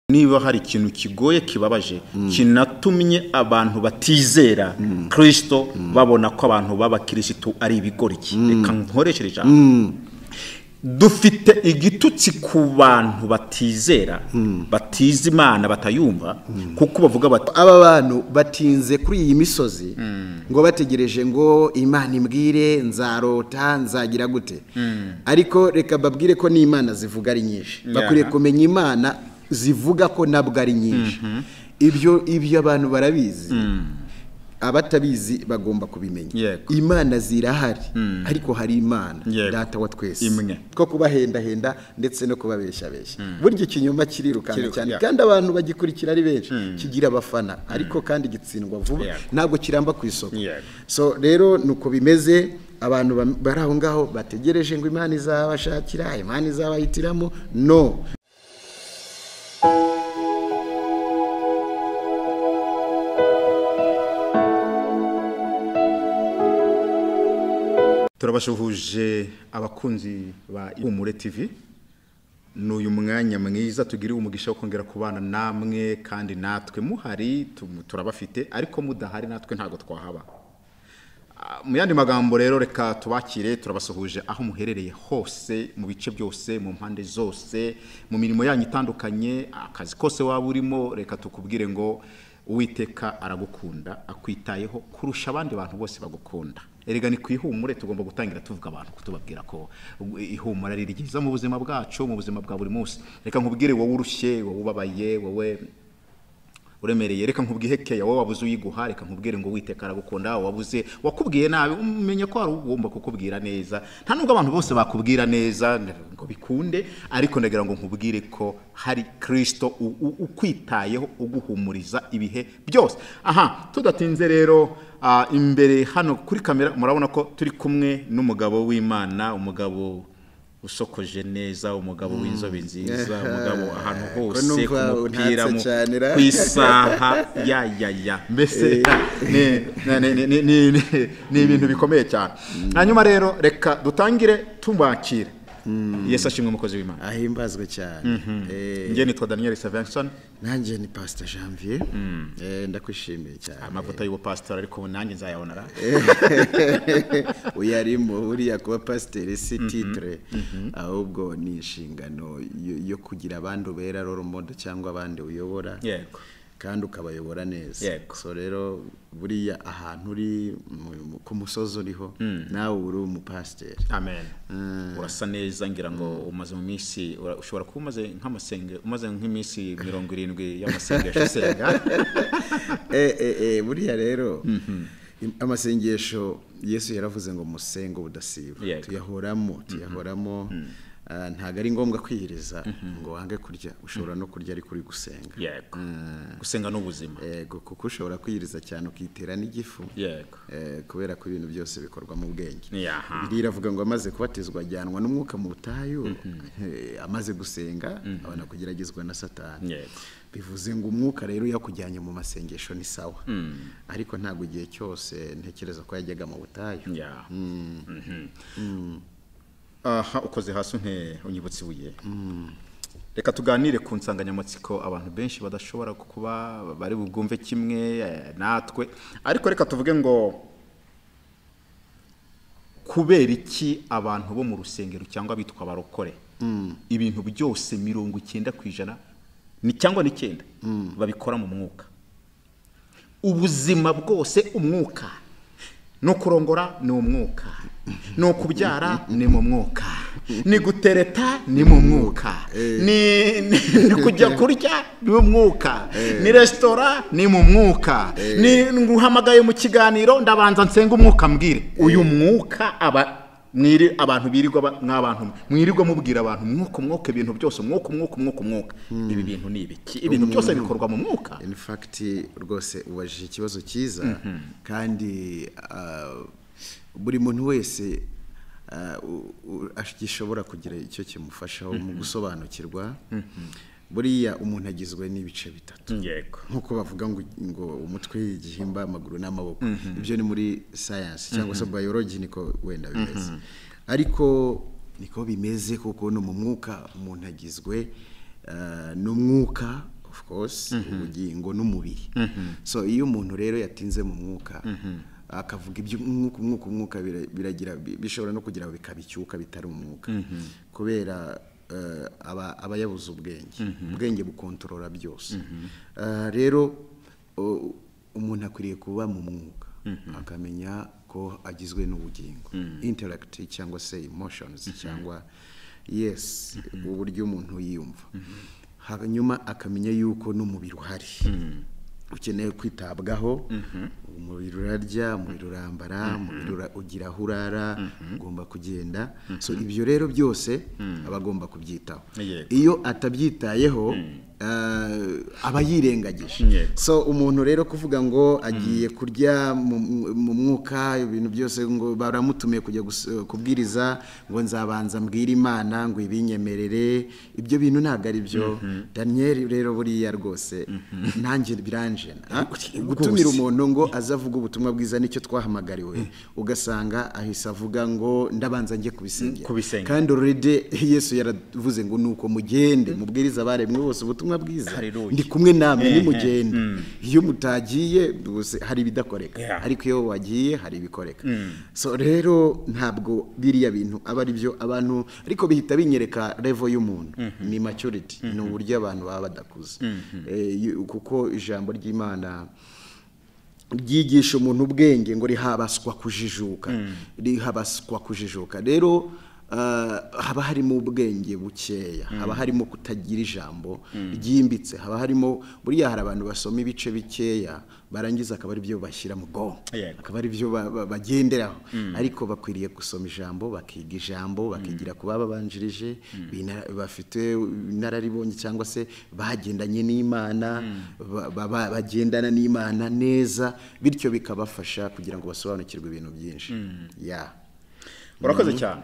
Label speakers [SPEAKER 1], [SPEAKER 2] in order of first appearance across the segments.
[SPEAKER 1] niba hari ikintu kigoye kibabaje kinatumye abantu batizera kirisito babona ko abantu b'abakirisitu ari ibigoryi reka nkoreshe ijambo dufite igitutsi ku bantu batizera batiza imana batayumva kuko bavuga bati
[SPEAKER 2] aba bantu batinze kuri iyi misozi ngo bategereje ngo imana imbwire nzarota nzagira gute ariko reka babwire ko n'imana zivuga ari nyinshi bakwiriye kumenya imana zivuga ko nabwo ari nyinshi ibyo ibyo abantu barabizi abatabizi bagomba kubimenya
[SPEAKER 1] Yego.
[SPEAKER 2] imana zirahari ariko hari imana
[SPEAKER 1] Yego.
[SPEAKER 2] data wa twese
[SPEAKER 1] Imwe.
[SPEAKER 2] ko kubahendahenda ndetse no kubabeshyabeshya burya ikinyoma kirirukanka
[SPEAKER 1] Kiriruka-
[SPEAKER 2] cyane
[SPEAKER 1] yeah.
[SPEAKER 2] kandi abantu bagikurikira ari benshi kigira abafana ariko kandi gitsindwa vuba
[SPEAKER 1] Yeah.
[SPEAKER 2] ntabwo kiramba ku isoko
[SPEAKER 1] Yego.
[SPEAKER 2] so rero nuko bimeze abantu bam- bari aho ngaho bategereje ngo imana izabashakira imana izabahitiramo no
[SPEAKER 1] turabashuhuje abakunzi ba ihumure tv ni uyu mwanya mwiza tugiriwe umugisha wo kongera kubana namwe kandi natwe muhari tum- turabafite ariko mudahari natwe ntabwo twahaba Ah, mu yandi magambo rero reka tubakire turabasuhuje aho muherereye hose mu bice byose mu mpande zose mu mirimo yanyu itandukanye akazi kose waba urimo reka tukubwire ngo uwiteka aragukunda akwitayeho kurusha abandi bantu bose bagukunda erega ni ku ihumure tugomba gutangira tuvuga abantu kutubabwira ko uh, ihumura ari ryiza mu buzima bwacu mu buzima bwa buri munsi reka nkubwire wowe urushye wowe ubabaye wowe uremereye reka nkubwiye keya wowe wabuze uyiguha reka nkubwire ngo witeka aragukunda wabuze wakubwiye nabi umenye ko hari ugomba kukubwira neza nta nubwo abantu bose bakubwira neza ngo bikunde ariko ndagira ngo nkubwire ko hari kirisito u- u- ukwitayeho uguhumuriza ibihe byose aha tudatinze rero ah, imbere hano kuri kamera murabona ko turi kumwe n'umugabo w'imana umugabo usokoje neza umugabo w'inzobe nziza umugabo ahantu hose ku
[SPEAKER 2] numva
[SPEAKER 1] mupira
[SPEAKER 2] untatse
[SPEAKER 1] mu-
[SPEAKER 2] cyane ra.
[SPEAKER 1] ku isaha ya ya ya mbese ni- ni- ni- ni- ni- ni- ni ibintu bikomeye cyane hanyuma rero reka dutangire tubakire yesu ashimwe umukozi w'imana
[SPEAKER 2] ahimbazwe cyane Eh,
[SPEAKER 1] njye nitwa daniel savenson
[SPEAKER 2] nanjye ni pasita janvier Eh, ndakwishimiye cyane
[SPEAKER 1] amavuta y'ubupasitori ariko nanjye nzayabona ra
[SPEAKER 2] uyarimo buriya kuba pasiteri si titire ahubwo ni inshingano yo- yo kugira abandi ubera role model cyangwa abandi uyobora
[SPEAKER 1] yego
[SPEAKER 2] kandi ukabayobora neza
[SPEAKER 1] Yego.
[SPEAKER 2] so rero buriya ahantu uri mu- mu- ku musozi uriho nawe uri umupasiteri
[SPEAKER 1] amen urasa neza ngira ngo umaze mu minsi ura- ushobora kuba umaze nk'amasenge umaze nk'iminsi mirongo irindwi y'amasengesho usenga
[SPEAKER 2] Eh, eh, eh, buriya rero im- amasengesho yesu yaravuze ngo musenge ubudasiba
[SPEAKER 1] Yego.
[SPEAKER 2] tuyahoramo tuyahoramo Ah, ntabwo ari ngombwa kwihiriza ngo wange kurya ushobora no kurya ariko uri gusenga
[SPEAKER 1] yego gusenga ni ubuzima
[SPEAKER 2] yego kuko ushobora kwihiriza cyane ukitera n'igifu
[SPEAKER 1] yego
[SPEAKER 2] Eh, kubera ko ibintu byose bikorwa mu bwenge
[SPEAKER 1] Yaha.
[SPEAKER 2] biriya iravuga ngo amaze kubatizwa ajyanwa n'umwuka mu butayu eh, amaze gusenga abona kugeragezwa na satani
[SPEAKER 1] Yego.
[SPEAKER 2] bivuze ngo umwuka rero yakujyanye mu masengesho ni sawa ariko ntabwo igihe cyose ntekereza ko yajyaga mu butayu
[SPEAKER 1] Yeah. Mhm. aha ukoze hasi unte unyibutse ibuye reka tuganire ku nsanganyamatsiko abantu benshi badashobora kuba bari bubwumve kimwe eh, natwe ariko reka tuvuge ngo kubera iki abantu bo mu rusengero cyangwa bitwa abarokore ibintu byose mirongo icyenda ku ijana ni cyangwa n'icyenda babikora mu mwuka ubuzima bwose umwuka no kurongora ni umwuka no kubyara ni mu mwuka ni gutereta ni mu mwuka ni ni- ni kujya kurya ni mu mwuka ni resitora ni mu mwuka ni nguhamagaye mu kiganiro ndabanza nsenga umwuka mbwire uyu mwuka aba mwiri abantu birirwa ba- mw'abantu mwirirwa mubwira abantu umwuka umwuka ibintu byose umwuka umwuka umwuka umwuka ibi bintu ni ibiki ibintu byose bikorwa mu mwuka
[SPEAKER 2] in fact rwose ubajije ikibazo cyiza kandi ah, buri muntu wese ah, u- u- ash- gishobora kugira icyo kimufashaho mu gusobanukirwa buriya umuntu agizwe n'ibice bitatu
[SPEAKER 1] yego
[SPEAKER 2] nk'uko bavuga ngo, ngo umutwe igihimba amaguru n'amaboko ibyo ni muri science cyangwa se biology niko wenda bimeze ariko niko bimeze kuko no mu mwuka umuntu agizwe eh, n'umwuka hose ubugingo n'umubiri so iyo umuntu rero yatinze mu mwuka akavuga iby'umwuka umwuka umwuka bira- biragira bi- bishobora no kugira ngo bikaba icyuka bitari umwuka kubera eh, aba aba yabuze ubwenge ubwenge bukontorora byose Eh, rero o- umuntu akwiriye kuba mu mwuka akamenya ko agizwe n'ubugingo interact cyangwa se emotions cyangwa yes uburyo umuntu yiyumva hanyuma akamenya yuko n'umubiri uhari ukeneye kwitabwaho umubiri urarya umubiri urambara umubiri ura- ugira aho urara ugomba kugenda so ibyo rero byose aba agomba kubyitaho
[SPEAKER 1] Yego.
[SPEAKER 2] iyo atabyitayeho eh, aba yirengagije
[SPEAKER 1] Yego.
[SPEAKER 2] so umuntu rero kuvuga ngo agiye kurya mu- mu mwuka ibintu byose ngo baramutumiye kujya gus- kubwiriza ngo nzabanza mbwire imana ngo ibinyemerere ibyo bintu ntabwo ari byo daniyeli rero buriya rwose nanjye biranjena gutumira umuntu ngo azavuga ubutumwa bwiza nicyo twahamagariwe ugasanga ahise avuga ngo ndabanza njye kubisengera
[SPEAKER 1] Kubisengera.
[SPEAKER 2] kandi already yesu yaravuze ngo nuko mugende mubwirize abaremwe bose ubutumwa bwiza
[SPEAKER 1] Hallelujah.
[SPEAKER 2] ndi kumwe namwe
[SPEAKER 1] Eh, eh.
[SPEAKER 2] nimugende iyo mutagiye ubuse hari ibidakoreka
[SPEAKER 1] Yeah.
[SPEAKER 2] ariko iyo wagiye hari ibikoreka so rero ntabwo biriya bintu aba ari byo abantu ariko bihita binyereka level y'umuntu ni maturity ni uburyo abantu baba badakuze Eh, yu- kuko ijambo ry'imana ryigisha umuntu ubwenge ngo rihabaswa kujijuka rihabaswa kujijuka rero ah, haba harimo ubwenge bukeya haba harimo kutagira ijambo ryimbitse haba harimo buriya hari abantu basoma ibice bikeya barangiza akaba ari byo bashyira mu bwonko
[SPEAKER 1] Yego.
[SPEAKER 2] akaba ari byo ba- ba- bagenderaho ariko bakwiriye gusoma ijambo bakiga ijambo bakigira ku bababanjirije bina- bafite inararibonye cyangwa se bagendanye n'imana ba- ba- ba- bagendana n'imana neza bityo bikabafasha kugira ngo basobanukirwe ibintu byinshi ya
[SPEAKER 1] urakoze cyane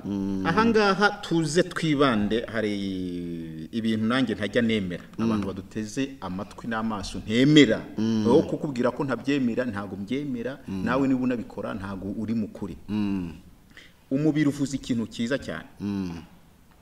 [SPEAKER 1] ahangaha tuze twibande hari ibintu nanjye ntajya nemera abantu baduteze amatwi n'amaso ntemera aho kukubwira ko ntabyemera ntabwo mbyemera nawe niba unabikora ntabwo uri mu kuri umubiri uvuze ikintu cyiza cyane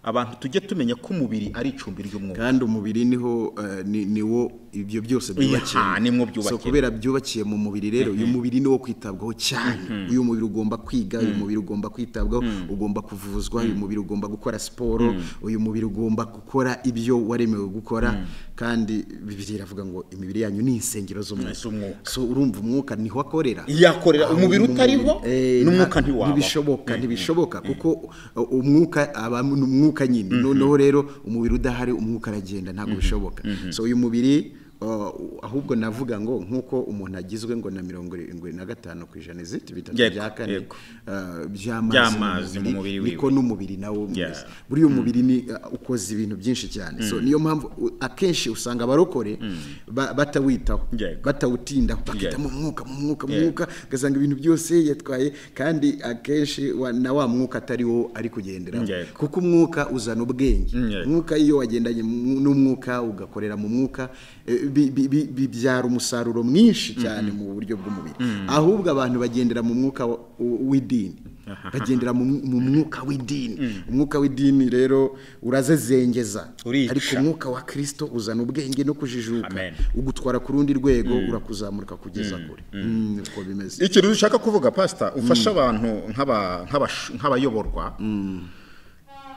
[SPEAKER 1] abantu tujye tumenya ko umubiri ari icumbi ry'umwuka
[SPEAKER 2] kandi umubiri niho eh, ni- niwo ibyo byose
[SPEAKER 1] Iya,
[SPEAKER 2] byubakiye
[SPEAKER 1] nimwo
[SPEAKER 2] so
[SPEAKER 1] byubakiye.
[SPEAKER 2] kubera byubakiye mu mubiri rero uyu mubiri niwo kwitabwaho cyane uyu mubiri ugomba kwiga uyu mubiri ugomba kwitabwaho ugomba kuvuzwa uyu mubiri ugomba gukora siporo uyu mubiri ugomba gukora ibyo waremewe gukora kandi bibiri iravuga ngo imibiri yanyu ni insengero z'umwuka
[SPEAKER 1] Z'umwuka.
[SPEAKER 2] so urumva umwuka niho akorera
[SPEAKER 1] Iyo akorera,
[SPEAKER 2] Aho
[SPEAKER 1] umubiri utariho,
[SPEAKER 2] eh, nta-
[SPEAKER 1] n'umwuka ntiwabaho.
[SPEAKER 2] ntibishoboka ntibishoboka kuko uh, umwuka aba ni umwuka nyine noneho rero umubiri udahari umwuka aragenda ntabwo bishoboka so uyu mubiri uh, ahubwo navuga ngo nk'uko umuntu agizwe ngo na mirongo irindwi na gatanu ku ijana iziti bitatu
[SPEAKER 1] Yego,
[SPEAKER 2] bya kane
[SPEAKER 1] yego.
[SPEAKER 2] uh,
[SPEAKER 1] By'amazi
[SPEAKER 2] by'amazi mu
[SPEAKER 1] mu mubiri
[SPEAKER 2] mubiri
[SPEAKER 1] wiwe.
[SPEAKER 2] niko n'umubiri nawo umeze
[SPEAKER 1] Yeah.
[SPEAKER 2] buriya umubiri ni uh, ukoze ibintu byinshi cyane so niyo mpamvu uh, akenshi usanga abarokore ba- batawitaho
[SPEAKER 1] Yego.
[SPEAKER 2] batawutindaho bakita
[SPEAKER 1] Yego.
[SPEAKER 2] mu mwuka mu mwuka mu
[SPEAKER 1] Yego.
[SPEAKER 2] mwuka ugasanga ibintu byose yatwaye kandi akenshi wa- na wa mwuka atari wo ari kugenderaho
[SPEAKER 1] Yego.
[SPEAKER 2] kuko umwuka uzana ubwenge
[SPEAKER 1] Yego.
[SPEAKER 2] umwuka iyo wagendanye mu- n'umwuka ugakorera mu mwuka eh, bi- bi- bi- bibyara umusaruro mwinshi cyane mu buryo bw'umubiri ahubwo abantu bagendera mu mwuka wa- w- w'idini bagendera mu mu mwuka w'idini umwuka w'idini rero urazezengeza
[SPEAKER 1] Urica.
[SPEAKER 2] ariko umwuka wa kirisito uzana ubwenge no kujijuka
[SPEAKER 1] Amen.
[SPEAKER 2] ugutwara ku rundi rwego urakuzamuka kugeza kure Mm, uko bimeze
[SPEAKER 1] ikintu dushaka kuvuga pasita ufasha abantu nk'aba- nk'abash- nk'abayoborwa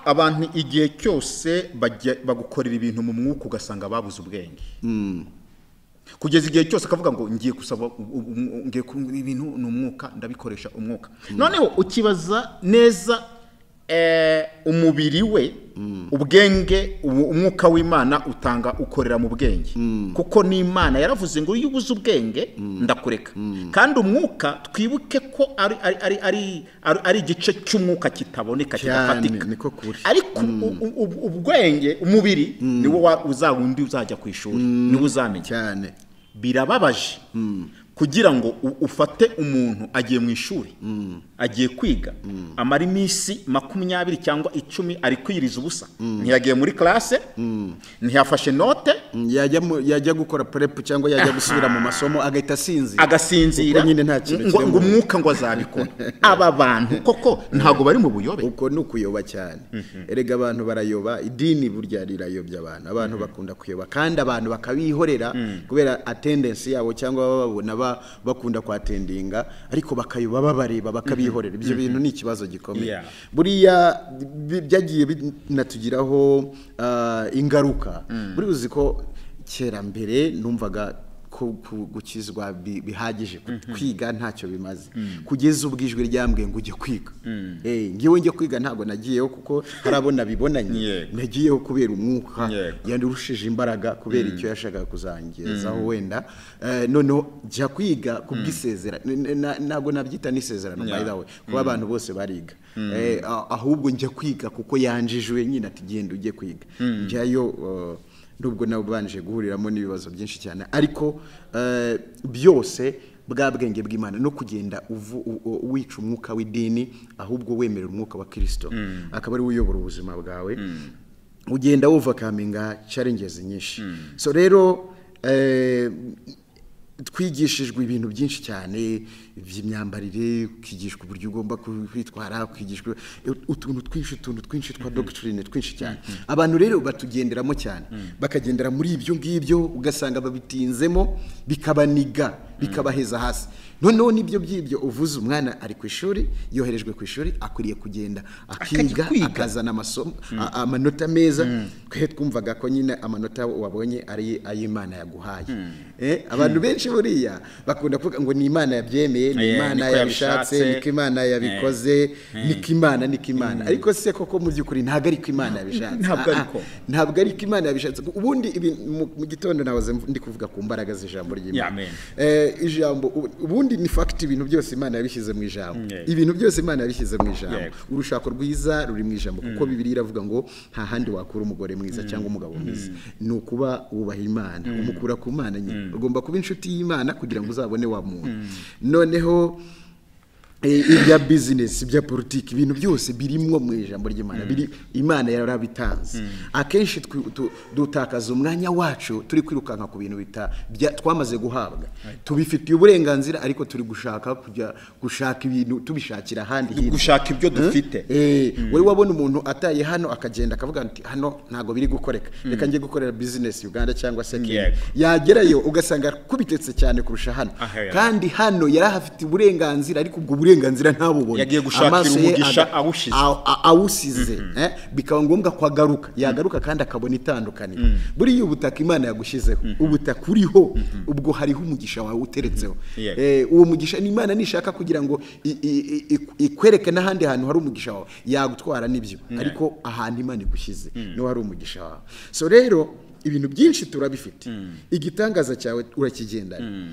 [SPEAKER 1] abantu igihe cyose bajya- bagukorera ibintu mu mwuka ugasanga babuze ubwenge kugeza igihe cyose akavuga ngo ngiye gusaba u- u- u- ngiye ku- ibintu ni umwuka ndabikoresha umwuka noneho ukibaza neza eh, umubiri we ubwenge ubu- umwuka w'imana utanga ukorera mu bwenge kuko n'imana yaravuze ngo iyo ubuze ubwenge ndakureka kandi umwuka twibuke ko ari, ari, ari, ari, ari, ari igice cy'umwuka kitaboneka
[SPEAKER 2] cyane
[SPEAKER 1] kidafatika
[SPEAKER 2] niko kuri
[SPEAKER 1] ariko u- u- u- ubwenge umubiri niwo wa- uzawundi uzajya ku ishuri niwo uzamenya
[SPEAKER 2] cyane
[SPEAKER 1] birababaje kugira ngo u- ufate umuntu agiye mu ishuri agiye kwiga amara iminsi makumyabiri cyangwa icumi ari kwiyiriza ubusa ntiyagiye muri classe ntiyafashe note
[SPEAKER 2] yajya mu- yajya gukora purepu cyangwa yajya gusubira mu masomo agahita asinzira
[SPEAKER 1] agasinzira
[SPEAKER 2] Kuko nyine nta kintu
[SPEAKER 1] ngo
[SPEAKER 2] kiri
[SPEAKER 1] ngo
[SPEAKER 2] mu-
[SPEAKER 1] umwuka ngo azabikora aba bantu koko ntabwo bari mu buyobe
[SPEAKER 2] uko ni ukuyoba cyane erega abantu barayoba idini burya rirayobya abantu abantu bakunda kuyoba kandi abantu bakabihorera kubera atendensi yabo cyangwa baba babona ba- bakunda kwatendinga ariko bakayoba babareba bakabihorera ibyo bintu ni ikibazo gikomeye
[SPEAKER 1] Yeah.
[SPEAKER 2] buriya bi- byagiye binatugiraho ah, ingaruka buri uzi ko kera mbere numvaga ko ku- gukizwa bi- bihagije ku- kwiga ntacyo bimaze kugeza ubwo ijwi ryambwiye ngo ujye kwiga Eh, ngewe njye kwiga ntabwo nagiyeho kuko hari abo nabibonanye
[SPEAKER 1] Yego.
[SPEAKER 2] nagiyeho kubera umwuka
[SPEAKER 1] Yego.
[SPEAKER 2] yarushije imbaraga kubera icyo yashakaga kuzangezaho wenda Eh, noneho jya kwiga kubw'isezerano N- n- na- ntabwo nabyita n'isezerano by the way kuba abantu bose bariga Eh, a- ahubwo njya kwiga kuko yanjijwe nyine ati genda ujye kwiga njyayo eh, nubwo nawe ubanje guhuriramo n'ibibazo byinshi cyane ariko eh, byose bwa bwenge bw'imana no kugenda uvu- u- u- wica umwuka w'idini ahubwo wemera umwuka wa kirisito akaba ari we uyobora ubuzima bwawe ugenda wuvakaminga challenges nyinshi so rero eh, twigishijwe ibintu byinshi cyane by'imyambarire ukigishwa uburyo ugomba ku- kwitwara ukigishwa utuntu twinshi utuntu twinshi twa dogitine twinshi cyane abantu rero batugenderamo cyane bakagendera muri ibyo ngibyo ugasanga babitinzemo bikabaniga bikabaheza hasi noneho n'ibyo by'ibyo uvuze umwana ari ku ishuri yoherejwe ku ishuri akwiriye kugenda akiga
[SPEAKER 1] kwiga.
[SPEAKER 2] aka- akazana amasomo a- amanota meza twe twumvaga ko nyine amanota wabonye ari ay'imana yaguhaye Eh, abantu benshi buriya bakunda kuvuga ngo ni imana yabyemeye ni
[SPEAKER 1] Eh,
[SPEAKER 2] imana
[SPEAKER 1] niko
[SPEAKER 2] yabishatse
[SPEAKER 1] yabishatse.
[SPEAKER 2] niko imana yabikoze niko imana niko imana ariko se koko mu by'ukuri ntabwo ariko imana yabishatse
[SPEAKER 1] Ntabwo
[SPEAKER 2] Ah, ah,
[SPEAKER 1] ariko.
[SPEAKER 2] ntabwo ariko imana yabishatse ubundi ibi- mu- mu gitondo nahoze mv- ndi kuvuga ku mbaraga z'ijambo ry'imana
[SPEAKER 1] Amen.
[SPEAKER 2] Eh, ijambo ubu- ubundi ni fagiti ibintu byose imana yabishyize mu ijambo
[SPEAKER 1] Yego.
[SPEAKER 2] ibintu byose imana yabishyize mu ijambo
[SPEAKER 1] Yego.
[SPEAKER 2] urushako rwiza ruri mu ijambo kuko bibiri iravuga ngo nta handi wakura umugore mwiza cyangwa umugabo mwiza ni ukuba wubaha imana umukura ku mana nyine ugomba kuba inshuti y'imana kugira ngo uzabone wa muntu noneho eh, ibya bizinesi ibya politiki ibintu byose birimwo mu ijambo ry'imana biri imana yarabitanze akenshi twi- tu- dutakaza umwanya wacu turi kwirukanka ku bintu bita bya- twamaze guhabwa tubifitiye uburenganzira ariko turi gushaka kujya gushaka ibintu tubishakira ahandi hirya
[SPEAKER 1] gushaka ibyo dufite
[SPEAKER 2] Eh, wari wabona umuntu ataye hano akagenda akavuga ati hano ntabwo biri gukoreka reka njye gukorera bizinesi uganda cyangwa se kenya
[SPEAKER 1] Yego.
[SPEAKER 2] yagerayo ugasanga kubitetse cyane kurusha hano
[SPEAKER 1] Aha, yari.
[SPEAKER 2] kandi hano yari ahafite uburenganzira ariko ubwo burenganzira ntabubone
[SPEAKER 1] Yagiye gushakira
[SPEAKER 2] Amaso ye
[SPEAKER 1] umugisha
[SPEAKER 2] aga-
[SPEAKER 1] awushyize.
[SPEAKER 2] aw- a- awusize eh, bikaba ngombwa ko agaruka yagaruka kandi akabona itandukaniro buriya ubutaka imana yagushyizeho ubutaka uriho ubwo hariho umugisha wawe uteretseho
[SPEAKER 1] Yego.
[SPEAKER 2] Eh, uwo mugisha ni imana nishaka kugira ngo i- i- i- i- ikwereke n'ahandi hantu hari umugisha wawe yagutwara n'ibyo ariko ahantu imana igushyize niho hari umugisha wawe so rero ibintu byinshi turabifite igitangaza cyawe urakigendana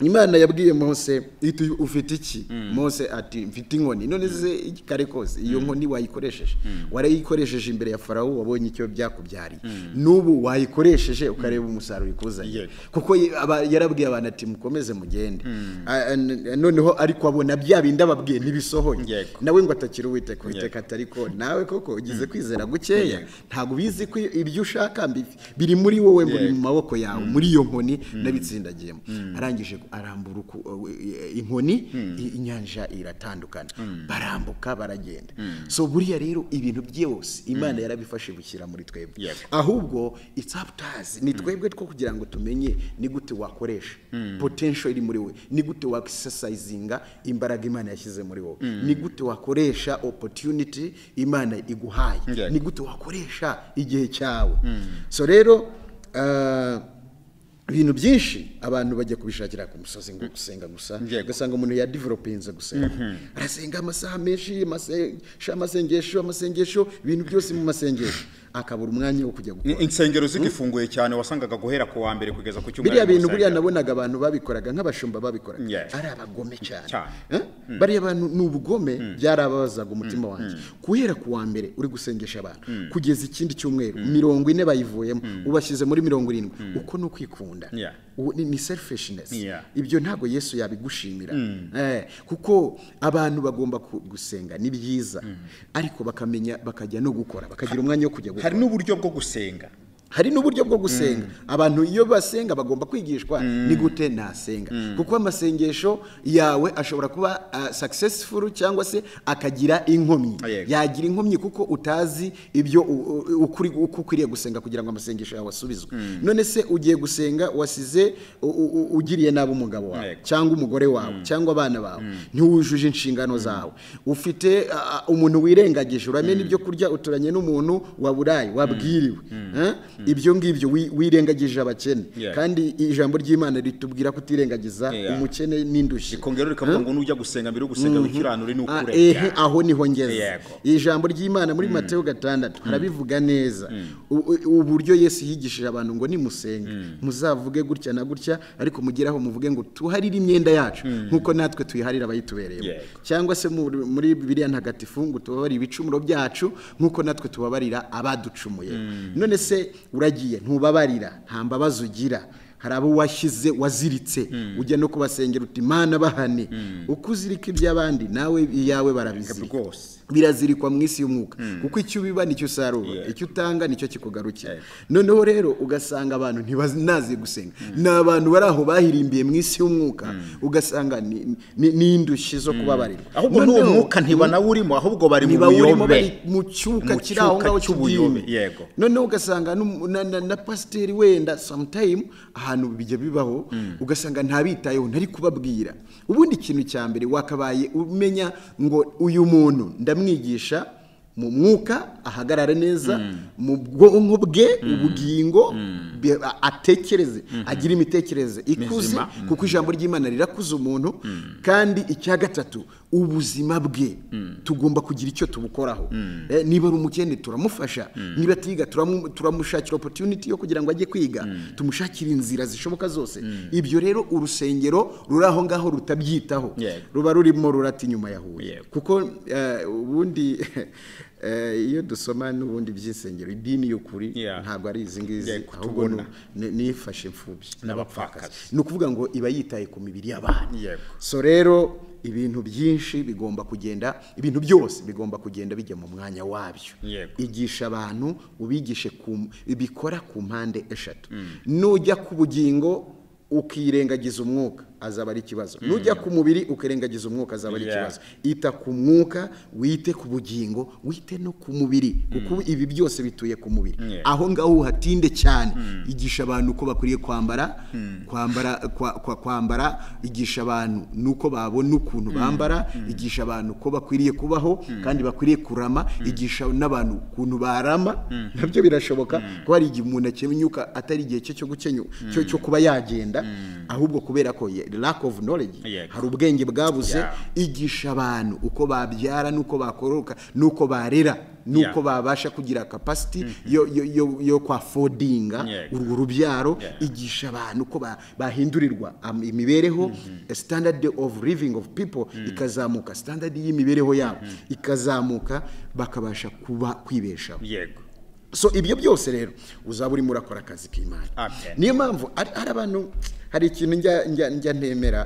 [SPEAKER 2] imana yabwiye mose iti ufite iki mose ati mfite inkoni none se kare kose iyo nkoni wayikoresheje warayikoresheje imbere ya farawo wabonye icyo byakubyariye n'ubu wayikoresheje ukareba umusaruro ikuzanye
[SPEAKER 1] Yego.
[SPEAKER 2] kuko ye- aba- yarabwiye abantu ati mukomeze mugende A- a- noneho ariko abona bya bindi ababwiye ntibisohoye
[SPEAKER 1] Yego.
[SPEAKER 2] nawe ngo atakire uwiteka uwiteka
[SPEAKER 1] Yego.
[SPEAKER 2] atari ko nawe koko ugize kwizera gukeya ntabwo ubizi ko ibyo ushaka mbi- biri muri wowe biri mu
[SPEAKER 1] Yego.
[SPEAKER 2] maboko yawe muri iyo nkoni nabitsindagiyemo arangije arambura uku- eh, inkoni i- inyanja iratandukana barambuka baragenda so buriya rero ibintu byose imana yarabifashe bushyira muri twebwe
[SPEAKER 1] Yego.
[SPEAKER 2] ahubwo it's up to us ni twebwe two kugira ngo tumenye ni gute wakoresha potential iri muri we ni gute wakisesayizinga imbaraga imana yashyize muri wowe ni gute wakoresha opportunity imana iguhaye
[SPEAKER 1] Yego.
[SPEAKER 2] ni gute wakoresha igihe cyawe so rero ah, ibintu byinshi abantu bajya kubishakira ku musozi ngo gusenga gusa
[SPEAKER 1] Yego.
[SPEAKER 2] ugasanga umuntu yadevelopinze gusenga arasenga amasaha menshi amasengesho amasengesho amasengesho ibintu byose mu masengesho akabura umwanya wo kujya gukora
[SPEAKER 1] insengero zigifunguye cyane wasangaga guhera ku wa mbere kugeza ku cyumweru
[SPEAKER 2] biriya bintu
[SPEAKER 1] mu
[SPEAKER 2] buriya
[SPEAKER 1] rusengero.
[SPEAKER 2] nabonaga abantu babikoraga nk'abashumba babikoraga
[SPEAKER 1] Yes.
[SPEAKER 2] ari abagome cyane
[SPEAKER 1] Cyane.
[SPEAKER 2] Eh? bariya bantu ni ubugome byarababazaga umutima wanjye guhera ku wa mbere uri gusengesha abantu kugeza ikindi cyumweru mirongo ine bayivuyemo ubashyize muri mirongo irindwi uko ni ukwikunda
[SPEAKER 1] Yeah.
[SPEAKER 2] uwo ni- ni selfishness
[SPEAKER 1] Yeah.
[SPEAKER 2] ibyo ntabwo yesu yabigushimira Eh, kuko abantu bagomba ku- gusenga ni byiza ariko bakamenya bakajya no gukora bakagira umwanya wo kujya
[SPEAKER 1] hari
[SPEAKER 2] gukora
[SPEAKER 1] n'uburyo bwo gusenga
[SPEAKER 2] hari n'uburyo bwo gusenga abantu iyo basenga bagomba kwigishwa ni gute nasenga kuko amasengesho yawe ashobora kuba ah, successful cyangwa se akagira inkomyi
[SPEAKER 1] Yego.
[SPEAKER 2] yagira inkomyi kuko utazi ibyo u- u- ukuri- uko ukwiriye gusenga kugira ngo amasengesho yawe asubizwe none se ugiye gusenga wasize u- u- u- ugiriye nabi umugabo wawe
[SPEAKER 1] Yego.
[SPEAKER 2] cyangwa umugore wawe cyangwa abana bawe ntiwujuje inshingano zawe ufite ah, umuntu wirengagije uramena ibyo kurya uturanye n'umuntu waburaye wabwiriwe Eh? ibyo ngibyo wi- wirengagije abakene
[SPEAKER 1] Yeah.
[SPEAKER 2] kandi ijambo ry'imana ritubwira kutirengagiza
[SPEAKER 1] Yeah.
[SPEAKER 2] umukene n'indushyi
[SPEAKER 1] ikongera rikavuga ngo nujya gusenga mbere yo gusenga wikiranure
[SPEAKER 2] Ah,
[SPEAKER 1] n'ukure
[SPEAKER 2] ehe aho niho ngeze
[SPEAKER 1] Yego.
[SPEAKER 2] ijambo ry'imana muri mateyo gatandatu harabivuga neza U- u- uburyo yesu yigishije abantu ngo nimusenga muzavuge gutya na gutya ariko mugeraho muvuge ngo tuharire imyenda yacu nk'uko natwe tuyiharira abayitubereyemo
[SPEAKER 1] Yego.
[SPEAKER 2] cyangwa se muri muri bibiliya ntagatifu ngo tubabarire ibicumuro byacu nk'uko natwe tubabarira abaducumuye none se uragiye ntubabarira nta mbabazi ugira hari abo washyize waziritse ujya no kubasengera uti mana bahane uko uzirika iby'abandi nawe iyawe barabizirika
[SPEAKER 1] rwose
[SPEAKER 2] birazirikwa mu isi y'umwuka kuko icyo ubiba nicyo usarura icyo utanga nicyo kikugarukira noneho rero ugasanga abantu ntibanazi gusenga ni abantu bari aho bahirimbiye mu isi y'umwuka ugasanga ni- ni ni indushyi zo kubabarirwa
[SPEAKER 1] ahubwo n'uwo
[SPEAKER 2] Noneho-
[SPEAKER 1] mwuka ntibanawurimo ahubwo bari mu
[SPEAKER 2] ntibawurimo
[SPEAKER 1] buyobe
[SPEAKER 2] bari mu cyuka
[SPEAKER 1] Mu
[SPEAKER 2] kiri aho
[SPEAKER 1] cyuka
[SPEAKER 2] ngaho
[SPEAKER 1] cy'ubuyobe,
[SPEAKER 2] cy'ubuyobe
[SPEAKER 1] yego.
[SPEAKER 2] noneho ugasanga n'um- na- na- na pasiteri wenda sometime ahantu bijya bibaho ugasanga ntabitayeho ntari kubabwira ubundi ikintu cya mbere wakabaye umenya ngo uyu muntu ndamwigisha mu mwuka ahagarare neza mu bwonko bwe ubugingo be- a- atekereze agire imitekerereze ikuze
[SPEAKER 1] Mizima.
[SPEAKER 2] kuko ijambo ry'imana rirakuza umuntu kandi icya gatatu ubuzima bwe tugomba kugira icyo tubukoraho Eh, niba ari umukene turamufasha niba atiga turamu- turamushakira opotuniti yo kugira ngo ajye kwiga tumushakire inzira zishoboka zose ibyo rero urusengero ruri aho ngaho rutabyitaho
[SPEAKER 1] Yego.
[SPEAKER 2] ruba rurimo rurata inyuma ya huye
[SPEAKER 1] Yego.
[SPEAKER 2] kuko eh, ubundi eh, iyo dusoma n'ubundi by'isengero idini y'ukuri
[SPEAKER 1] Yeah.
[SPEAKER 2] ntabwo ari izi ngizi
[SPEAKER 1] Yego,
[SPEAKER 2] ahubwo
[SPEAKER 1] tubona.
[SPEAKER 2] ni- nifashe imfubyi
[SPEAKER 1] n'abapfakazi
[SPEAKER 2] ni ukuvuga ngo iba yitaye ku mibiri y'abantu
[SPEAKER 1] Yego.
[SPEAKER 2] so rero ibintu byinshi bigomba kugenda ibintu byose bigomba kugenda bijya mu mwanya wabyo
[SPEAKER 1] Yego.
[SPEAKER 2] igisha abantu ubigishe ku bikora ku mpande eshatu nujya ku bugingo ukirengagiza umwuka azaba ari ikibazo nujya ku mubiri ukirengagiza umwuka azaba ari
[SPEAKER 1] Yeah.
[SPEAKER 2] ikibazo ita ku mwuka wite ku bugingo wite no ku mubiri kuko ibi byose bituye ku mubiri
[SPEAKER 1] Yeah.
[SPEAKER 2] aho ngaho uhatinde cyane igisha abantu uko bakwiriye kwambara kwambara kwa- kwa- kwambara igisha abantu nuko babona ukuntu bambara igisha abantu ko bakwiriye kubaho kandi bakwiriye kurama igisha n'abantu ukuntu barama nabyo birashoboka ko hari igihe umuntu akenyuka atari igihe cye cyo gukenyu cyo cyo kuba yagenda ahubwo kubera ko ye- lack of knowledge
[SPEAKER 1] Yego.
[SPEAKER 2] hari ubwenge bwabuze
[SPEAKER 1] Yeah.
[SPEAKER 2] igisha abantu uko babyara n'uko bakororoka n'uko barera n'uko
[SPEAKER 1] Yeah.
[SPEAKER 2] babasha kugira kapasiti yo, yo, yo, yo kwa fodinga
[SPEAKER 1] Yego.
[SPEAKER 2] urwo rubyaro
[SPEAKER 1] Yeah.
[SPEAKER 2] igisha abantu uko ba- bahindurirwa am- imibereho standard of living of people ikazamuka standard y'imibereho yabo ikazamuka bakabasha kuba kwibeshaho
[SPEAKER 1] yego
[SPEAKER 2] so ibyo byose rero uzaba urimo urakora akazi k'imana
[SPEAKER 1] Amen.
[SPEAKER 2] niyo mpamvu hari hari abantu hari ikintu njya njya njya ntemera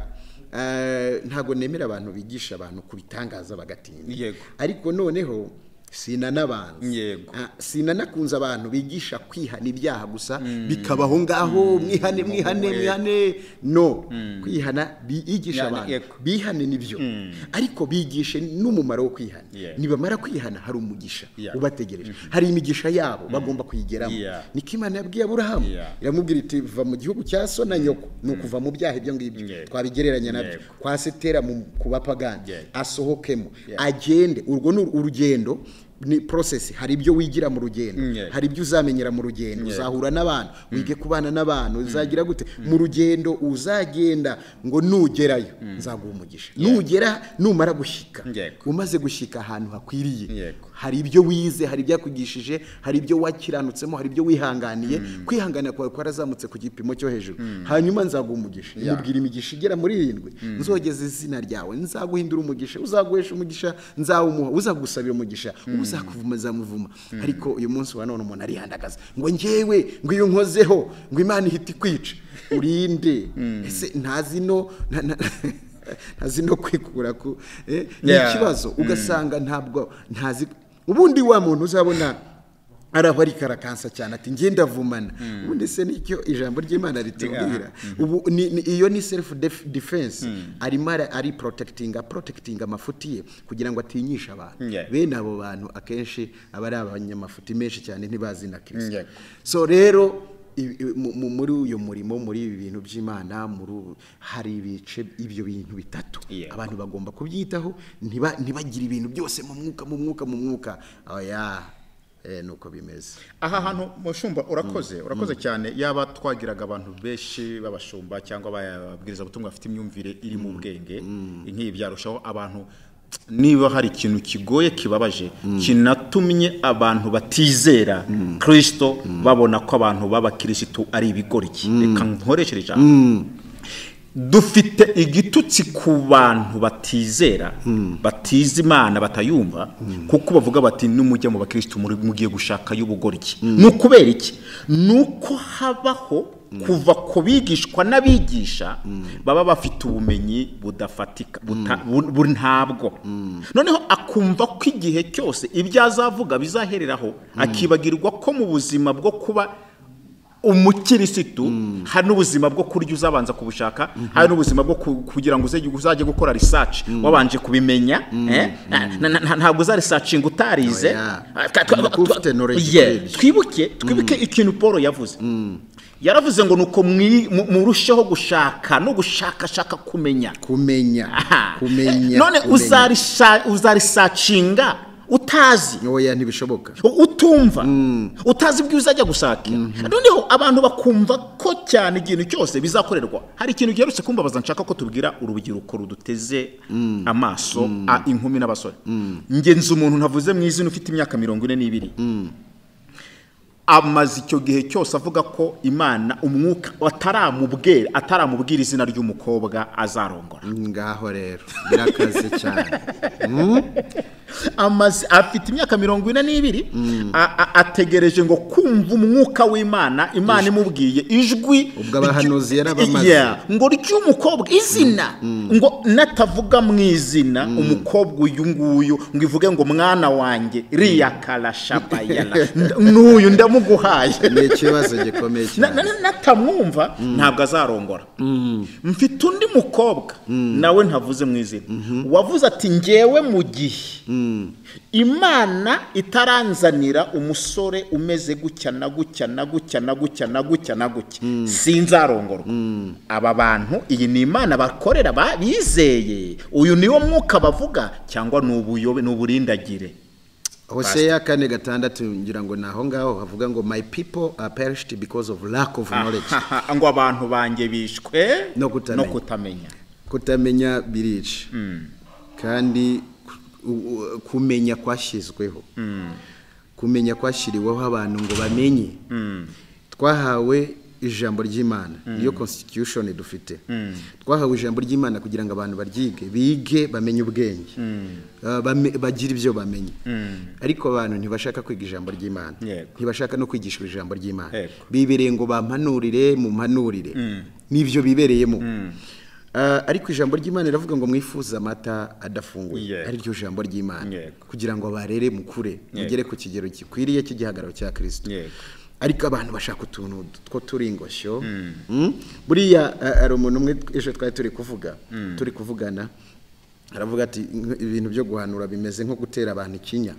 [SPEAKER 2] eh, ntabwo nemera abantu bigisha abantu ku bitangaza bagatinda
[SPEAKER 1] Yego.
[SPEAKER 2] ariko noneho sinanabanza
[SPEAKER 1] Yego.
[SPEAKER 2] Ah, sinanakunze abantu bigisha kwihana ibyaha gusa bikabaho ngaho mwihane mwihane
[SPEAKER 1] Yego.
[SPEAKER 2] mwihane no kwihana bigisha
[SPEAKER 1] Yani,
[SPEAKER 2] abantu
[SPEAKER 1] yego.
[SPEAKER 2] bihane nibyo ariko bigishe n'umumaro wo kwihana
[SPEAKER 1] Yeah.
[SPEAKER 2] nibamara kwihana hari umugisha
[SPEAKER 1] Yeah.
[SPEAKER 2] ubategereje hari imigisha yabo bagomba kuyigeramo
[SPEAKER 1] Yeah.
[SPEAKER 2] niko imana yabwiye aburahamu
[SPEAKER 1] Yeah.
[SPEAKER 2] iramubwira iti va mu gihugu cya so na nyoko ni ukuva mu byaha ibyo ngibyo
[SPEAKER 1] Yego.
[SPEAKER 2] twabigereranya nabyo
[SPEAKER 1] Yego.
[SPEAKER 2] kwa setera mu- ku bapagani
[SPEAKER 1] Yego.
[SPEAKER 2] asohokemo
[SPEAKER 1] Yego.
[SPEAKER 2] agende urwo ni urugendo ni process hari ibyo wigira mu rugendo
[SPEAKER 1] Yego.
[SPEAKER 2] hari ibyo uzamenyera mu rugendo uzahura n'abantu wige kubana n'abantu uzagira gute mu rugendo uzagenda ngo nugerayo nzaguha umugisha nugera numara gushyika
[SPEAKER 1] Yego.
[SPEAKER 2] umaze gushyika ahantu hakwiriye
[SPEAKER 1] Yego.
[SPEAKER 2] hari ibyo wize hari ibyakugishije hari ibyo wakiranutsemo hari ibyo wihanganiye kwihangana kwawe kwarazamutse ku gipimo cyo hejuru hanyuma nzaguha umugisha mubwira imigisha igera muri irindwi nzogeza izina ryawe nzaguhindura umugisha uzaguhesha umugisha nzawumuha uzagusabira umugisha uzakuvuma azamuvuma ariko uyu munsi wa none umuntu arihandagaza ngo ngewe ngo iyo nkozeho ngo imana ihite ikwica urinde ese ntazi no nta- nta- ntazi no kwikura ku eh, ni
[SPEAKER 1] Yeah.
[SPEAKER 2] ikibazo ugasanga ntabwo ntazi ubundi wa muntu uzabona ari aho arikarakansa cyane ati njye ndavumana ubundi se nicyo ijambo ry'imana ritubwira ubu ni- ni- iyo ni self def- defense arimo ara- ari protecting protecting amafuti ye kugira ngo atinyishe abantu
[SPEAKER 1] Yeah.
[SPEAKER 2] bene abo bantu akenshi aba ari abanyamafuti menshi cyane ntibazi na kristo
[SPEAKER 1] Yeah.
[SPEAKER 2] so rero i- i- mu- mu- muri uyu murimo muri ibi bintu by'imana muri ubu- hari ibice ibyo bintu bitatu
[SPEAKER 1] Yeah.
[SPEAKER 2] abantu bagomba kubyitaho ntiba- ntibagire ibintu byose mu mwuka mu mwuka mu mwuka oya eh, nuko bimeze
[SPEAKER 1] aha hantu mushumba urakoze urakoze cyane yaba twagiraga abantu benshi b'abashumba cyangwa ababwiriza butumwa bafite imyumvire iri mu bwenge nk'ibi byarushaho abantu niba hari ikintu kigoye kibabaje kinatumye abantu batizera kirisito babona ko abantu b'abakirisitu ari ibigoryi reka nkoresheje ijambo dufite igitutsi ku bantu batizera batiza imana batayumva kuko bavuga bati nimujya mu bakirisitu muri- mugiye gushaka y'ubugoryi ni ukubera iki ni uko habaho kuva ku bigishwa n'abigisha baba bafite ubumenyi budafatika buta- bu- bu- ntabwo noneho akumva ko igihe cyose ibyo azavuga bizahereraho akibagirwa ko mu buzima bwo kuba umukirisitu hari n'ubuzima bwo kurya uzabanza kubushaka hari n'ubuzima bwo ku- kugira ngo uze- uzajye gukora research wabanje kubimenya eh? Na- na- na- ntabwo uzarisacinga utarize
[SPEAKER 2] Oya.
[SPEAKER 1] Ah, twa- twa-
[SPEAKER 2] Ugomba kuba
[SPEAKER 1] twa-
[SPEAKER 2] ufite knowledge
[SPEAKER 1] Yeah.
[SPEAKER 2] kuri ibyo.
[SPEAKER 1] twibuke twibuke ikintu paul yavuze yaravuze ngo nuko mwi- mu- murusheho gushaka no gushakashaka kumenya
[SPEAKER 2] kumenya
[SPEAKER 1] Aha.
[SPEAKER 2] kumenya
[SPEAKER 1] none
[SPEAKER 2] kumenya.
[SPEAKER 1] uzarisha- uzarisacinga utazi
[SPEAKER 2] oya ntibishoboka
[SPEAKER 1] utumva utazi ibyo uzajya gushakira noneho abantu bakumva ko cyane ikintu cyose bizakorerwa hari ikintu giherutse kumbabaza nshaka ko tubwira urubyiruko ruduteze amaso a inkumi n'abasore ngenzi umuntu ntavuze mu izina ufite imyaka mirongo ine n'ibiri amaze icyo gihe cyose avuga ko imana umwuka ataramubwira ataramubwira izina ry'umukobwa azarongora
[SPEAKER 2] ngaho rero birakaze cyane
[SPEAKER 1] amaze afite imyaka mirongo ine n'ibiri a- a- ategereje ngo kumva umwuka w'imana imana imubwiye ijwi
[SPEAKER 2] Ubwo abahanuzi yari abamaze.
[SPEAKER 1] Yeah, ngo ry'umukobwa izina ngo natavuga mu izina umukobwa uyu nguyu ngo ivuge ngo mwana wanjye riyakarashabayara n'uyu ndamuguhaye
[SPEAKER 2] ni ikibazo gikomeye
[SPEAKER 1] Na-
[SPEAKER 2] cyane
[SPEAKER 1] na- na- natamwumva ntabwo azarongora mfite undi mukobwa nawe ntavuze mu izina wavuze ati ngewe mu gihe imana itaranzanira umusore umeze gutya na gutya na gutya na gutya na gutya na gutya sinzarongorwa aba bantu iyi ni imana bakorera ba- bizeye uyu niwo mwuka bavuga cyangwa ni ubuyobe- ni uburindagire
[SPEAKER 2] hoseya kane gatandatu ngira ngo ni aho ngaho havuga ngo my people are perished because of lack of knowledge
[SPEAKER 1] Ahaha, ngo abantu banjye bishwe
[SPEAKER 2] No kutamenya.
[SPEAKER 1] kutamenya.
[SPEAKER 2] kutamenya birica kandi ku- u- u- kumenya kwashyizweho kumenya kwashyiriweho abantu ngo bamenye twahawe ijambo ry'imana niyo constitution dufite twahawe ijambo ry'imana kugira ngo abantu baryige bige bamenye ubwenge Ah, bame- bagire ibyo bamenye ariko abantu ntibashaka kwiga ijambo ry'imana
[SPEAKER 1] Yego.
[SPEAKER 2] ntibashaka no kwigishwa ijambo ry'imana
[SPEAKER 1] Yego.
[SPEAKER 2] bibereye ngo bampanurire mumpanurire n'ibyo bibereyemo Ah, ariko ijambo ry'imana riravuga ngo mwifuze amata adafunguye
[SPEAKER 1] Yego.
[SPEAKER 2] ari ryo jambo ry'imana
[SPEAKER 1] Yego.
[SPEAKER 2] kugira ngo barere mukure mugere ku kigero gikwiriye cy'igihagararo cya kirisito
[SPEAKER 1] Yego.
[SPEAKER 2] ariko abantu bashaka utuntu two turi ingosyo Mm. buriya ah, hari umuntu umwe ejo twari turi kuvuga turi kuvugana aravuga ati "Nk- ibintu byo guhanura bimeze nko gutera abantu ikinya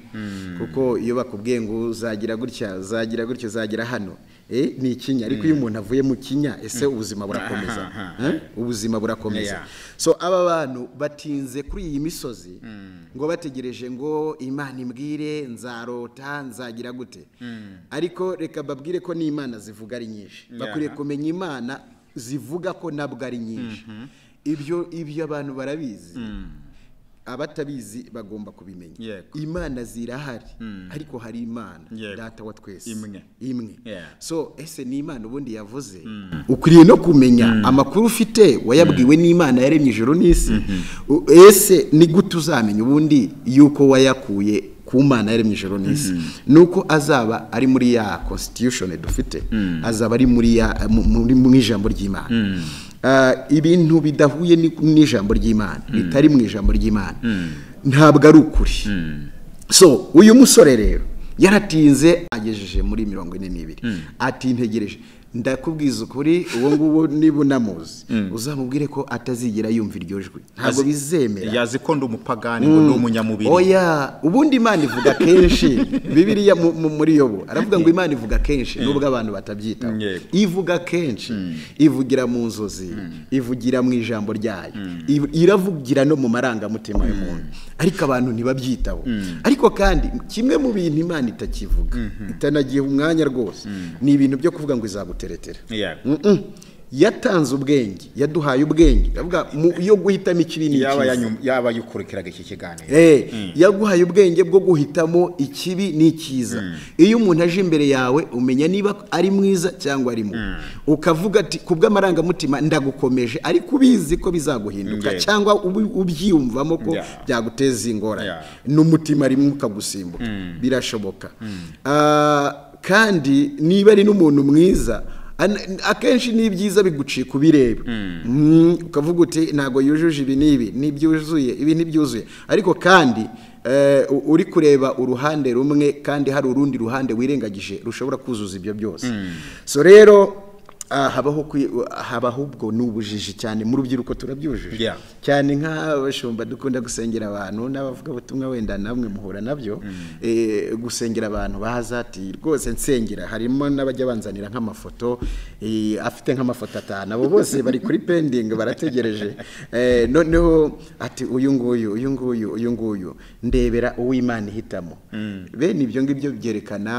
[SPEAKER 2] kuko iyo bakubwiye ngo uzagira gutya uzagira gutya uzagira hano eh, ni ikinya ariko iyo umuntu avuye mu kinya ese ubuzima burakomeza Eh? ubuzima burakomeza
[SPEAKER 1] Yeah.
[SPEAKER 2] so aba bantu batinze kuri iyi misozi ngo bategereje ngo imana imbwire nzarota nzagira gute ariko reka babwire ko n'imana zivuga ari nyinshi bakwiriye kumenya imana zivuga ko nabwo ari nyinshi ibyo ibyo abantu barabizi abatabizi bagomba kubimenya
[SPEAKER 1] Yego.
[SPEAKER 2] imana zirahari ariko hari imana
[SPEAKER 1] Yego.
[SPEAKER 2] data wa twese
[SPEAKER 1] Imwe.
[SPEAKER 2] imwe
[SPEAKER 1] Yeah.
[SPEAKER 2] so ese ni imana ubundi yavuze ukwiriye no kumenya amakuru ufite wayabwiwe n'imana yaremye ijuru n'isi U- ese ni gute uzamenya ubundi yuko wayakuye ku mana yaremye ijuru n'isi nuko azaba ari muri ya constitution dufite azaba ari muri ya mu- muri mu ijambo ry'imana Ah, ibintu bidahuye ni- n'ijambo ry'imana bitari mu ijambo ry'imana ntabwo ari ukuri so uyu musore rero yaratinze agejeje muri mirongo ine n'ibiri ati ntegereje ndakubwiza ukuri uwo nguwo niba unamuzi uzamubwire ko atazigera yumva iryo jwi ntabwo
[SPEAKER 1] Azi-
[SPEAKER 2] bizemera
[SPEAKER 1] yazi ko ndi umupagani ngo ni umunyamubiri
[SPEAKER 2] oya ubundi imana ivuga kenshi bibiliya mu- mu- muri yobo aravuga ngo imana ivuga kenshi nubwo abantu batabyitaho
[SPEAKER 1] Yego.
[SPEAKER 2] ivuga kenshi ivugira mu nzozi ivugira mu ijambo ryayo iv- iravugira no mu marangamutima y'umuntu ariko abantu ntibabyitaho ariko kandi kimwe mu bintu imana itakivuga itanagiye umwanya rwose ni ibintu byo kuvuga ngo izaguteretera
[SPEAKER 1] Yego.
[SPEAKER 2] Mm-mm. yatanze ubwenge yaduhaye ubwenge ndavuga mu- yo guhitamo ikibi
[SPEAKER 1] yaba
[SPEAKER 2] n'ikiza
[SPEAKER 1] yanyum- yaba yikurikiraga iki kiganiro
[SPEAKER 2] Eh, yaguhaye ubwenge bwo guhitamo ikibi n'icyiza iyo umuntu aje imbere yawe umenya niba ari mwiza cyangwa ari mubi ukavuga ati ku bw'amarangamutima ndagukomeje ariko ubizi ko bizaguhinduka
[SPEAKER 1] Yego.
[SPEAKER 2] cyangwa ubi- ubyiyumvamo ko
[SPEAKER 1] Yeah.
[SPEAKER 2] byaguteza ingorane
[SPEAKER 1] Yeah.
[SPEAKER 2] n'umutima rimwe ukagusimbuka birashoboka Ah, kandi niba ari n'umuntu mwiza an- akenshi n'ibyiza bigucika ubireba Mm, ukavuga uti ntabwo yujuje ibi n'ibi ntibyuzuye ibi ntibyuzuye ariko kandi eh, u- uri kureba uruhande rumwe kandi hari urundi ruhande wirengagije rushobora kuzuza ibyo byose so rero ah, habaho kwi- habaho ubwo ni ubujiji cyane mu rubyiruko turabyujije
[SPEAKER 1] Yeah.
[SPEAKER 2] cyane nk'abashumba dukunda gusengera abantu n'abavugabutumwa wenda namwe muhura nabyo eh, gusengera abantu baza ati rwose nsengera harimo n'abajya banzanira nk'amafoto eh, afite nk'amafoto atanu abo bose bari kuri pending barategereje Eh, noneho ati uyu nguyu uyu nguyu uyu nguyu ndebera uw'imana ihitamo bene ibyo ngibyo byerekana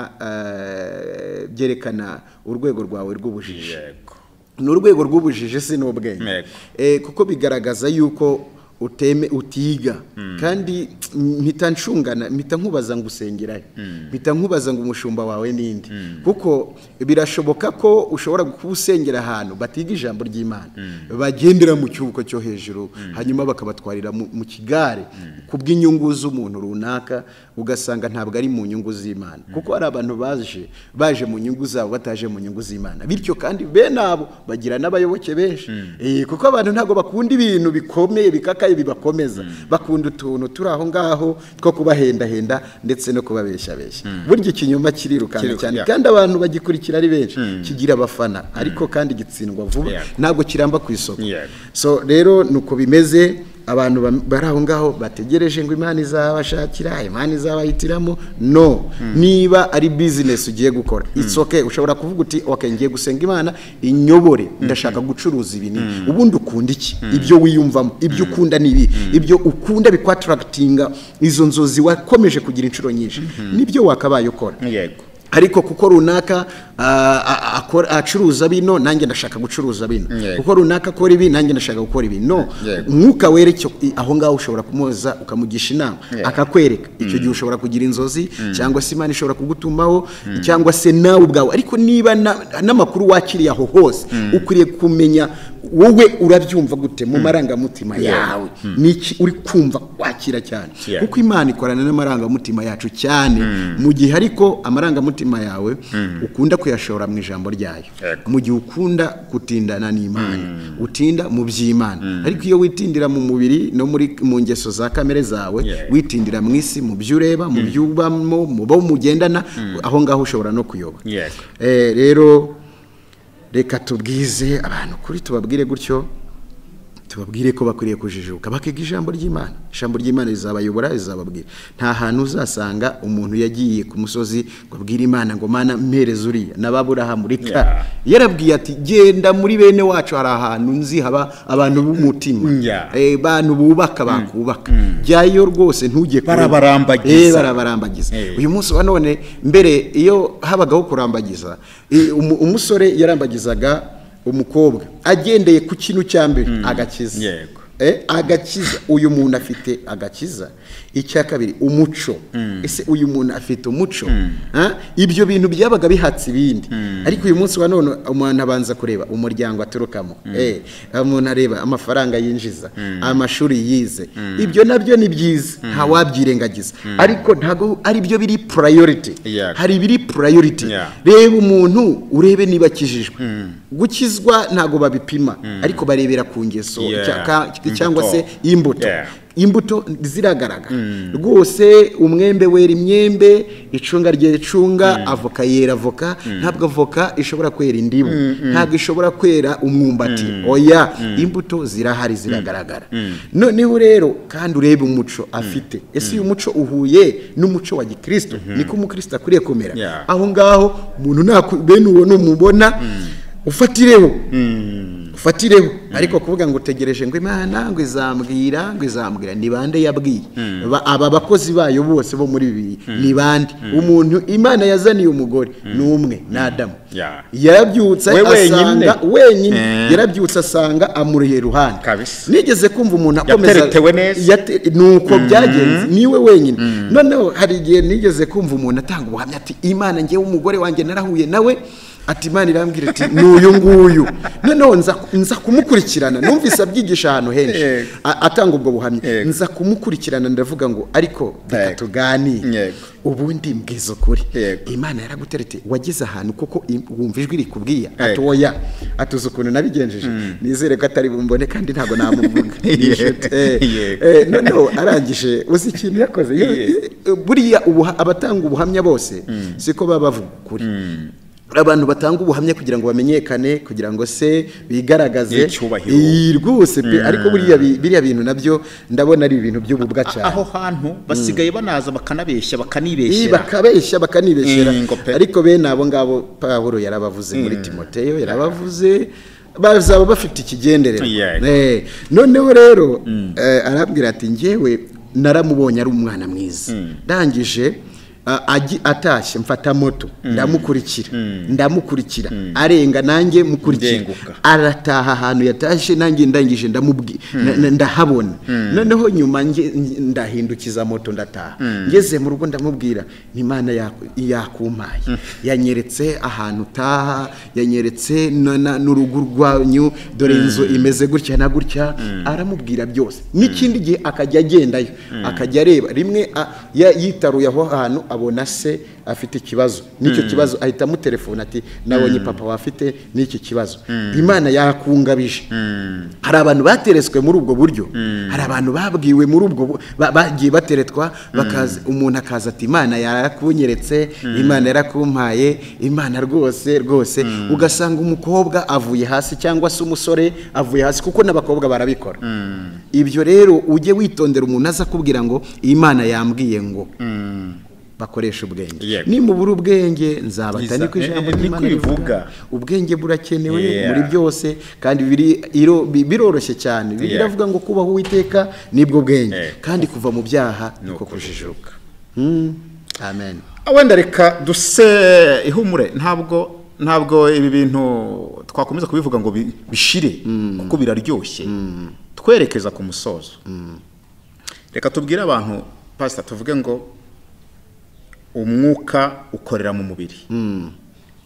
[SPEAKER 2] eh, byerekana urwego rwawe rw'ubujiji
[SPEAKER 1] yego
[SPEAKER 2] ni urwego rw'ubujiji si n'ubwenge
[SPEAKER 1] Yego.
[SPEAKER 2] Eh, kuko bigaragaza yuko uteme utiga kandi mpita nshungana mpita nkubaza ngo usengerayo mpita nkubaza ngo umushumba wawe ninde kuko birashoboka ko ushobora kuba usengera ahantu batiga ijambo ry'imana bagendera mu cyubuko cyo hejuru hanyuma bakabatwarira mu mu kigare ku bw'inyungu z'umuntu runaka ugasanga ntabwo ari mu nyungu z'imana kuko hari abantu baje baje mu nyungu zabo bataje mu nyungu z'imana bityo kandi bene abo bagira n'abayoboke benshi Eh, kuko abantu ntabwo bakunda ibintu bikomeye bikakaye bibakomeza bakunda utuntu turi aho ngaho two kubahendahenda ndetse no kubabeshyabeshya burya ikinyoma kirirukanka
[SPEAKER 1] Kiriruka-
[SPEAKER 2] cyane
[SPEAKER 1] yeah.
[SPEAKER 2] kandi abantu bagikurikira ari benshi kigira abafana ariko kandi gitsindwa vuba
[SPEAKER 1] Yeah.
[SPEAKER 2] ntabwo kiramba ku isoko
[SPEAKER 1] Yego.
[SPEAKER 2] so rero nuko bimeze abantu bam- bari aho ngaho bategereje ngo imana izabashakira imana izabahitiramo no niba ari bizinesi ugiye gukora it's okay ushobora kuvuga uti okay ngiye gusenga imana inyobore ndashaka gucuruza ibi n'ibi." ubundi ukunda iki ibyo wiyumvamo ibyo ukunda ni ibi ibyo ukunda bikwataragatinga izo nzozi wakomeje kugira inshuro nyinshi nibyo wakabaye ukora
[SPEAKER 1] yego
[SPEAKER 2] ariko kuko runaka ah, ah, akora- acuruza bino nanjye ndashaka gucuruza bino
[SPEAKER 1] Yego.
[SPEAKER 2] kuko runaka akora ibi nanjye ndashaka gukora ibi no
[SPEAKER 1] Yego.
[SPEAKER 2] mwuka werekeye aho ngaho ushobora kumuhoza ukamugisha inama
[SPEAKER 1] Yego.
[SPEAKER 2] akakwereka icyo gihe ushobora kugira inzozi cyangwa se imana ishobora kugutumaho cyangwa se nawe ubwawe ariko niba na- n'amakuru wakiriye aho hose ukwiriye kumenya wowe urabyumva gute mu marangamutima yawe ni iki uri kumva wakira cyane
[SPEAKER 1] Yeah.
[SPEAKER 2] kuko imana ikorana n'amarangamutima yacu cyane mu gihe ariko amarangamutima yawe ukunda kuyashora mu ijambo ryayo
[SPEAKER 1] Yego.
[SPEAKER 2] mu gihe ukunda gutindana n'imana utinda mu by'imana ariko iyo witindira mu mubiri no muri mu ngeso za kamere zawe
[SPEAKER 1] Yeah.
[SPEAKER 2] witindira mu isi mu byo ureba mu byo ubamo mu bo mugendana aho ngaho ushobora no kuyoba
[SPEAKER 1] Yego.
[SPEAKER 2] Eh, rero reka tubwize abantu kuri tubabwire gutyo tubabwire ko bakwiriye kujijuka bakiga ijambo ry'imana ijambo ry'imana rizabayobora rizababwira nta hantu uzasanga umuntu yagiye ku musozi ngo abwire imana ngo mana mpereze uriya n'ababurahamu reka
[SPEAKER 1] Yeah.
[SPEAKER 2] yarabwiye ati genda muri bene wacu hari ahantu nzi haba abantu b'umutima
[SPEAKER 1] Yeah.
[SPEAKER 2] Eh, bantu bubaka bakubaka jyayo rwose ntujye kure.
[SPEAKER 1] Barabarambagiza.
[SPEAKER 2] Eh, barabarambagiza
[SPEAKER 1] Eh.
[SPEAKER 2] uyu munsi wa none mbere iyo habagaho kurambagiza i- umu- umusore yarambagizaga umukobwa agendeye ku kintu cya mbere agakiza
[SPEAKER 1] Yego.
[SPEAKER 2] Eh, agakiza uyu muntu afite agakiza icya kabiri umuco ese uyu muntu afite umuco Ha? ibyo bintu byabaga bihatse ibindi ariko uyu munsi wa none umuntu abanza kureba umuryango aturukamo Eh, umuntu areba amafaranga yinjiza amashuri yize ibyo nabyo ni byiza ntawabyirengagiza ariko ntabwo ari byo biri purayoriti
[SPEAKER 1] Yeah.
[SPEAKER 2] hari ibiri purayoriti
[SPEAKER 1] Yeah.
[SPEAKER 2] reba umuntu urebe niba akijijwe gukizwa ntabwo babipima ariko barebera ku ngeso
[SPEAKER 1] Yeah.
[SPEAKER 2] cyaka- cyangwa se
[SPEAKER 1] Imbuto.
[SPEAKER 2] imbuto
[SPEAKER 1] Yeah.
[SPEAKER 2] imbuto ziragaragara rwose umwembe wera imyembe icunga ryera icunga avoka yera avoka ntabwo avoka ishobora kwera indimu ntabwo ishobora kwera umwumbati oya imbuto zirahari ziragaragara noneho rero kandi urebe umuco afite ese uyu muco uhuye n'umuco wa gikristo niko umukristo akwiriye kumera
[SPEAKER 1] Yeah.
[SPEAKER 2] aho ngaho umuntu naku- bene uwo numubona ufatireho ufatireho ariko kuvuga ngo utegereje ngo imana ngo izambwira ngo izambwira ni bande yabwiye Ba- aba bakozi bayo bose bo muri bibiri ni bande umuntu imana yazaniye umugore ni umwe ni adamu
[SPEAKER 1] Yeah.
[SPEAKER 2] yarabyutse
[SPEAKER 1] We wenyine.
[SPEAKER 2] asanga wenyine
[SPEAKER 1] Eh.
[SPEAKER 2] yarabyutse asanga amuriye iruhande
[SPEAKER 1] Kabisa.
[SPEAKER 2] nigeze kumva umuntu akomeza
[SPEAKER 1] Yateretewe neza.
[SPEAKER 2] yate- ni uko byagenze niwe wenyine noneho hari igihe nigeze kumva umuntu atanga ubuhamya ati imana ngewe umugore wanjye narahuye nawe ati imana irambwira ati ni uyu nguyu noneho nza, nza kumukurikirana numvise abyigisha ahantu henshi
[SPEAKER 1] Yego.
[SPEAKER 2] A- atanga ubwo buhamya
[SPEAKER 1] Yego.
[SPEAKER 2] nza kumukurikirana ndavuga ngo ariko reka
[SPEAKER 1] Yego.
[SPEAKER 2] tuganire
[SPEAKER 1] Yego.
[SPEAKER 2] ubundi mbwiza ukuri
[SPEAKER 1] Yego.
[SPEAKER 2] imana yaraguterete wageze ahantu kuko im- wumva ijwi rikubwiye ati
[SPEAKER 1] Yego.
[SPEAKER 2] oya atuze ukuntu nabigenjeje nizere ko atari bumbone kandi ntabwo namuvuga Ni inshuti. Eh,
[SPEAKER 1] Yego.
[SPEAKER 2] eh, noneho arangije uzi ikintu yakoze Yo-
[SPEAKER 1] Yego.
[SPEAKER 2] eh, buriya ubuha- abatanga ubuhamya bose siko baba bavuga ukuri abantu batanga ubuhamya kugira ngo bamenyekane kugira ngo se bigaragaze
[SPEAKER 1] Icyubahiro.
[SPEAKER 2] Iyi rwose pe ariko buriya bi- biriya bintu nabyo ndabona ari ibintu by'ububwa cyane
[SPEAKER 1] aho hantu basigaye banaza bakanabeshya
[SPEAKER 2] Ii,
[SPEAKER 1] bakanibeshyera
[SPEAKER 2] bakabeshya bakanibeshyera
[SPEAKER 1] Mm, ngo pe.
[SPEAKER 2] ariko bene abo ngabo pawulo yarabavuze muri timoteyo yarabavuze bazaba bafite ikigendererwa
[SPEAKER 1] Yeah.
[SPEAKER 2] Eh, noneho rero eh, arabwira ati ngewe naramubonye ari umwana mwiza ndangije a- agi- atashye mfata moto ndamukurikira ndamukurikira arenga nanjye mukurikira
[SPEAKER 1] Ndenguka.
[SPEAKER 2] arataha ahantu yatashye nanjye ndangije ndamubwi na- na- ndahabona noneho nyuma nge- nge- ndahindukiza moto ndataha ngeze mu rugo ndamubwira n'imana yaku- yakumpaye yanyeretse ahantu utaha yanyeretse na- na- n'urugo rwanyu dore inzu imeze gutya na gutya aramubwira byose n'ikindi gihe akajya agendayo akajya areba rimwe a- ya- yitaruye aho hantu abona se afite ikibazo n'icyo kibazo ahita amutelefona ati nabonye papa wafite n'iki kibazo imana yakungabije hari abantu bateretswe muri ubwo buryo hari abantu babwiwe muri ubwo bu- ba- bagiye bateretwa bakaza umuntu akaza ati imana yarakunyeretse imana yarakumpaye imana rwose rwose ugasanga umukobwa avuye hasi cyangwa se umusore avuye hasi kuko n'abakobwa barabikora ibyo rero ujye witondera umuntu aza akubwira ngo imana yambwiye ngo bakoresha ubwenge
[SPEAKER 1] Yego.
[SPEAKER 2] nimubura ubwenge nzabata
[SPEAKER 1] Nziza-
[SPEAKER 2] niko ijambo
[SPEAKER 1] eh, eh,
[SPEAKER 2] ry'imana
[SPEAKER 1] niko
[SPEAKER 2] rivuga
[SPEAKER 1] ivuga.
[SPEAKER 2] ubwenge burakenewe
[SPEAKER 1] Yeah.
[SPEAKER 2] muri byose kandi biri- iro- bi- biroroshye cyane
[SPEAKER 1] Yeah.
[SPEAKER 2] biravuga ngo kubaho uwiteka nibwo bwenge
[SPEAKER 1] Eh.
[SPEAKER 2] kandi kuva mu byaha niko
[SPEAKER 1] Nuko
[SPEAKER 2] kujijuka Hmm. amen
[SPEAKER 1] wenda reka duse ihumure ntabwo ntabwo ibi bintu twakomeza kubivuga ngo bi- bishire kuko biraryoshye twerekeza ku musozo reka tubwire abantu pasita tuvuge ngo umwuka ukorera mu mubiri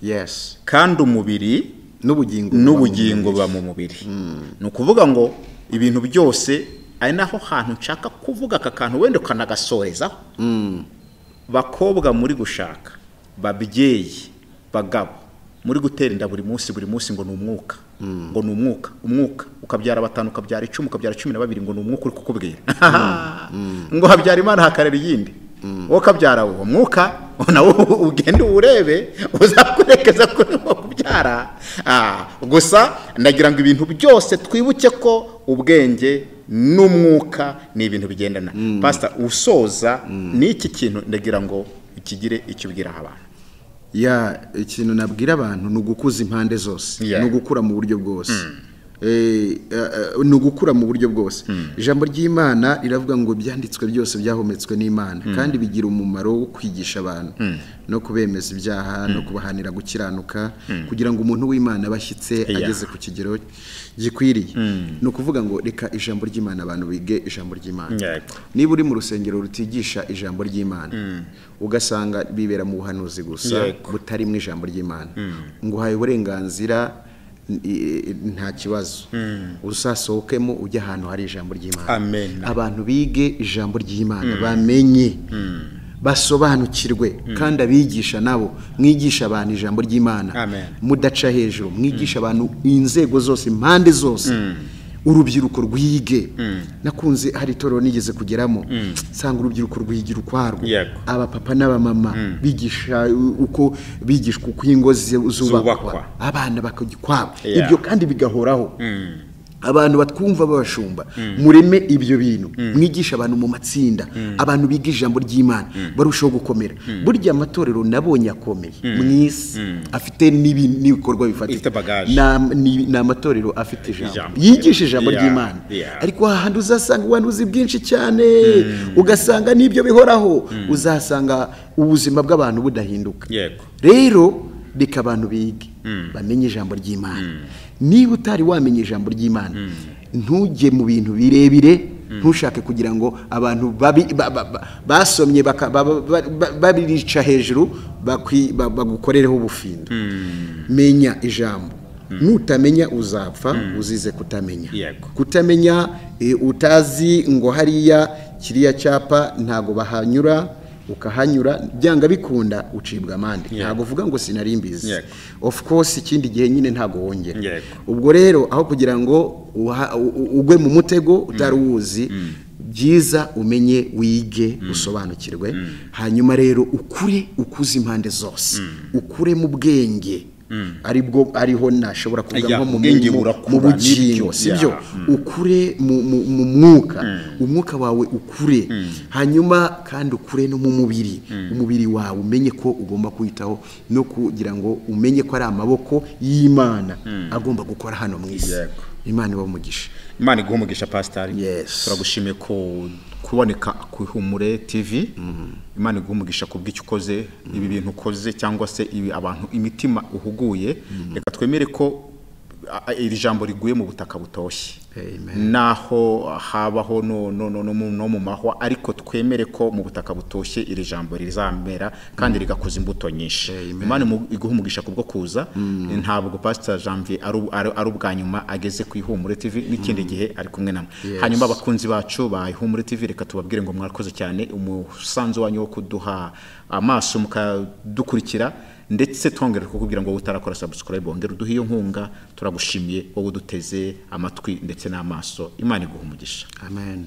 [SPEAKER 2] yes
[SPEAKER 1] kandi umubiri
[SPEAKER 2] n'ubugingo
[SPEAKER 1] n'ubugingo buba mu mubiri ni ukuvuga ngo ibintu byose ari naho hantu nshaka kuvuga aka kantu wenda ukanagasorezaho bakobwa muri gushaka babyeyi bagabo muri gutera inda buri munsi buri munsi ngo ni umwuka ngo ni umwuka umwuka ukabyara batanu ukabyara icumi ukabyara cumi na babiri ngo ni umwuka uri kukubwira ngo habyara imana hakarera iyindi wowe ukabyara uwo mwuka nawe ugende uwurebe uzakurekeza ko urimo kubyara Ah, gusa ndagira ngo ibintu byose twibuke ko ubwenge n'umwuka ni ibintu bigendana pasita usoza ni iki kintu ndagira ngo ukigire icyo ubwira abantu
[SPEAKER 2] ya ikintu nabwira abantu ni ugukuza impande zose
[SPEAKER 1] Yeah.
[SPEAKER 2] ni ugukura mu buryo bwose eh, eh, ni ugukura mu buryo bwose ijambo ry'imana riravuga ngo ibyanditswe byose byahometswe n'imana kandi bigira umumaro wo kwigisha abantu no kubemeza ibyaha no kubahanira gukiranuka kugira ngo umuntu w'imana aba ashyitse
[SPEAKER 1] Yeah.
[SPEAKER 2] ageze ku kigero gikwiriye ni ukuvuga ngo reka ijambo ry'imana abantu bige ijambo ry'imana
[SPEAKER 1] Yego.
[SPEAKER 2] niba uri mu rusengero rutigisha ijambo ry'imana ugasanga bibera mu buhanuzi gusa
[SPEAKER 1] Yego.
[SPEAKER 2] butarimo ijambo ry'imana ngo uhaye uburenganzira n- i- nta kibazo uzasohokemo ujye ahantu hari ijambo ry'imana
[SPEAKER 1] Amen.
[SPEAKER 2] abantu bige ijambo ry'imana bamenye basobanukirwe kandi abigisha nabo mwigisha abantu ijambo ry'imana
[SPEAKER 1] Amen.
[SPEAKER 2] mudaca hejuru mwigisha abantu inzego zose impande zose urubyiruko rwige nakunze hari itorero nigeze kugeramo nsanga urubyiruko rwigira ukwarwo
[SPEAKER 1] Yego.
[SPEAKER 2] abapapa n'abamama bigisha u- uko bigishwa uko ingo zi-
[SPEAKER 1] Zubakwa.
[SPEAKER 2] zubakwa abana bakajya ukwabo
[SPEAKER 1] Yeah.
[SPEAKER 2] ibyo kandi bigahoraho abantu batwumva babashumba mureme ibyo bintu mwigisha abantu mu matsinda abantu biga ijambo ry'imana barushaho gukomera burya amatorero nabonye akomeye mu isi afite n'ibi- n'ibikorwa bifatika
[SPEAKER 1] Ifite bagage.
[SPEAKER 2] Ni am- ni ni amatorero afite ijambo
[SPEAKER 1] Ijambo.
[SPEAKER 2] yigisha ijambo
[SPEAKER 1] Yeah.
[SPEAKER 2] ry'imana
[SPEAKER 1] Yeah.
[SPEAKER 2] ariko ahandi uzasanga ubuhanuzi bwinshi cyane ugasanga n'ibyo bihoraho uzasanga ubuzima bw'abantu budahinduka
[SPEAKER 1] Yego.
[SPEAKER 2] rero reka abantu bige bamenye ijambo ry'imana niba utari wamenye ijambo ry'imana ntujye mu bintu birebire ntushake kugira ngo abantu babi- ba- ba- ba- basomye baka- ba- ba- ba- ba- babirica hejuru bakwi- ba- bagukorereho ubufindo menya ijambo nutamenya uzapfa uzize kutamenya
[SPEAKER 1] Yego.
[SPEAKER 2] kutamenya eh, utazi ngo hariya kiriya cyapa ntago bahanyura ukahanyura byanga bikunda ucibwa amande ntago uvuga ngo sinari mbizi
[SPEAKER 1] Yego.
[SPEAKER 2] of course ikindi gihe nyine ntago wongera
[SPEAKER 1] Yego.
[SPEAKER 2] ubwo rero aho kugira ngo uha- u- u- ugwe mu mutego utari uwuzi byiza umenye wige usobanukirwe hanyuma rero ukure ukuze impande zose ukure mu bwenge ari bwo ariho nashobora kuvuga
[SPEAKER 1] Ya,
[SPEAKER 2] nko mu
[SPEAKER 1] ubwenge
[SPEAKER 2] mu-
[SPEAKER 1] burakura,
[SPEAKER 2] mu bugingo
[SPEAKER 1] nibyo,
[SPEAKER 2] si byo
[SPEAKER 1] ya.
[SPEAKER 2] ukure mu- mu mu mwuka umwuka wawe ukure hanyuma kandi ukure no mu mubiri umubiri wawe umenye ko ugomba kwitaho no kugira ngo umenye ko ari amaboko y'imana agomba gukora hano mu isi
[SPEAKER 1] Yego.
[SPEAKER 2] imana iba umugisha
[SPEAKER 1] imana iguha umugisha pasitari
[SPEAKER 2] Yes.
[SPEAKER 1] turagushimiye ko kuboneka ku ihumure tv imana iguha umugisha ku bw'icyo ukoze ibi bintu ukoze cyangwa se ibi abantu imitima uhuguye reka twemere ko a- a- iri jambo riguye mu butaka butoshye
[SPEAKER 2] Amen.
[SPEAKER 1] naho habaho no, no, no, no, mu- no mu mahwa ariko twemere ko mu butaka butoshye iri jambo rizamera kandi rigakuza imbuto nyinshi
[SPEAKER 2] Amen.
[SPEAKER 1] imana imu- iguha umugisha kubwo kuza ntabwo pastor janvier ari u- ari ari ubwa nyuma ageze ku ihumure tv n'ikindi gihe ari kumwe namwe
[SPEAKER 2] Yes.
[SPEAKER 1] hanyuma abakunzi bacu ba ihumure tv reka tubabwire ngo mwakoze cyane umusanzu wanyu wo kuduha amaso mukadukurikira ndetse twongera kukubwira ngo wowe utarakora subscribe wongera uduhe iyo nkunga turagushimiye wowe uduteze amatwi ndetse n'amaso imana iguha umugisha
[SPEAKER 2] amen